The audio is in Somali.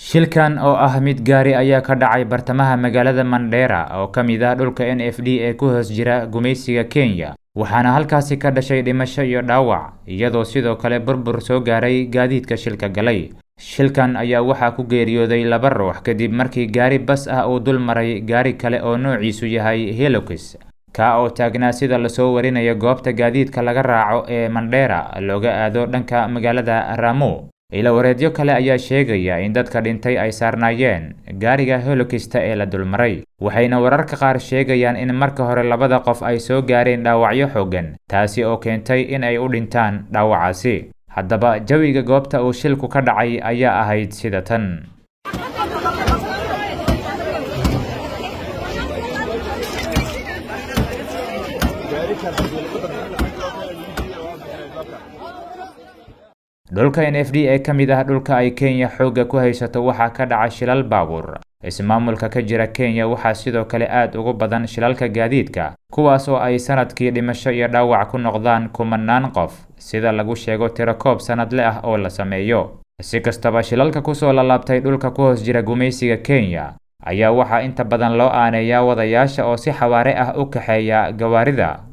shilkan oo ah mid gaari ayaa ka dhacay bartamaha magaalada mandheera oo ka mid ah dhulka n f d ee ku hoos jira gumaysiga kenya waxaana halkaasi ka dhashay dhimasho iyo dhaawac iyadoo sidoo kale burbur soo gaaray gaadiidka shilka galay shilkan ayaa waxaa ku geeriyooday laba ruux kadib markii gaari bas ah uu dul maray gaari kale oo noociisu yahay helokis ka oo taagnaa sida lasoo warinayo goobta gaadiidka laga raaco ee mandheera looga aado dhanka magaalada ramo ilawareedyo kale ayaa sheegaya in dadka dhintay ay saarnaayeen gaariga helokista ee la dulmaray waxayna wararka qaar sheegayaan in marka hore labada qof ay soo gaareen dhaawacyo xooggan taasi oo keentay in ay u dhintaan dhaawacaasi haddaba jawiga goobta uu shilku ka dhacay ayaa ahayd sida tan dhulka n f d ee ka mid ah dhulka ay kenya xoogga ku haysato waxaa ka dhaca shilal baabuur ismaamulka ka jira kenya waxaa sidoo kale aad ugu badan shilalka gaadiidka kuwaas oo ay sanadkii dhimasho iyo dhaawac ku noqdaan kumanaan qof sida lagu sheego tirakoob sanadle ah oo la sameeyo si kastaba shilalka kusoo lalaabtay dhulka ku hoos jira gumaysiga kenya ayaa waxaa inta badan loo aaneeyaa wadayaasha oo si xawaare ah u kaxeeya gawaarida